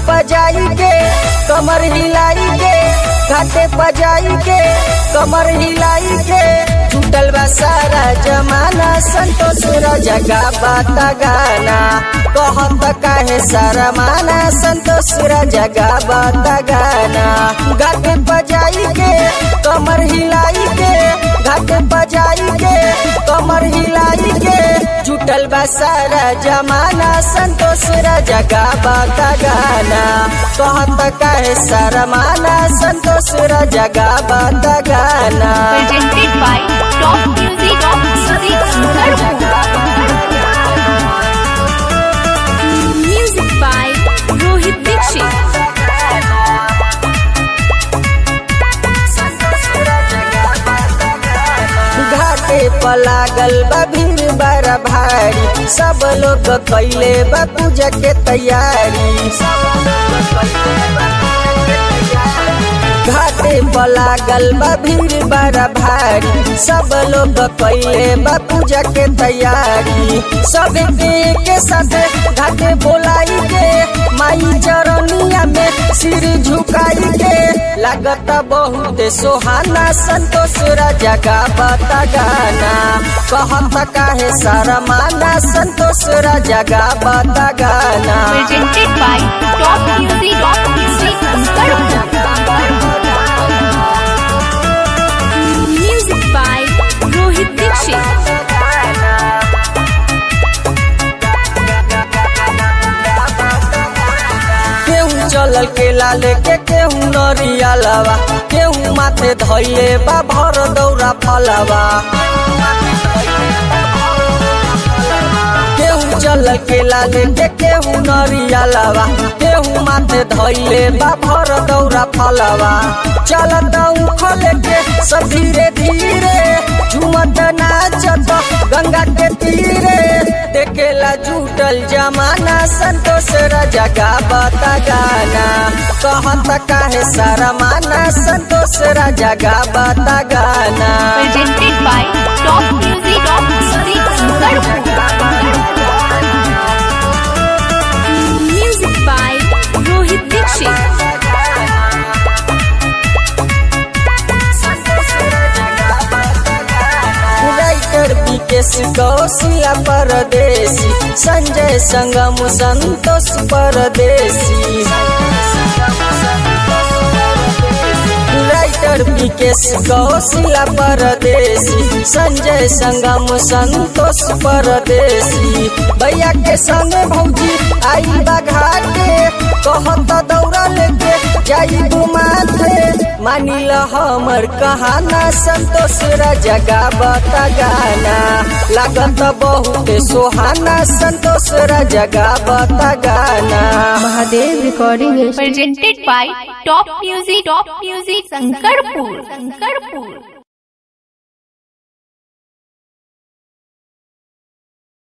पजाई के कमर हिलाई के घाटे पजाई के कमर हिलाई के छूटल बा सारा जमाना संतोष जगा बाता गाना कहत काहे सारा माना संतोष जगा बाता गाना घाटे पजाई के कमर हिलाई के घाटे पजाई के कमर हिलाई के जुटल बा सारा जमाना संतोष जगा बाता गाना कहत काहे सारा माना संतोष जगा बाता गाना presented by Top Music of Music Music by Rohit Dixit. घाटे पर लागल बा भीड़ बड़ा भारी सब लोग कैले बा पूजा के तैयारी घाटे पर लागल बा भीड़ बड़ा भारी सब लोग कैले बा पूजा के तैयारी सब के साथ घाटे बोलाई के माई चरनिया में सिर झुकाई के लागत बहुत सोहाना संतोष जगा बता गाना कहत काहे शरमाना संतोष जगा बता गाना Presented by Top Music of Music Music by Rohit Dixit. केहू चलल के लाले के केहू नरिया लवा केहू माथे धैले बा भर दौरा फलवा केहू चलल के लाले के केहू नरिया लवा केहू माथे धैले बा भर दौरा फलवा चलत उखल के सब धीरे धीरे झूमत नाचत गंगा के तीरे देखेला जुटल जमाना संतोष जगा बता गाना कहत काहे शरमाना संतोष जगा बता गाना Presented by Top Music of Music Music by Rohit Dixit. Writer Vikesh Kaushila Pardesi Sanjay संगम संतोष परदेसी राइटर विकेश कौशिला परदेसी संजय संगम संतोष परदेसी भैया के संग भौजी आई बघाटे कहत दौड़ा लेके जाई माथे मानिल हमर कहाना संतोष जगा बता गाना लागत बहुत सोहाना संतोष जगा बता गाना Mahadev recording Presented by Top Music Top Music Sankarpur Sankarpur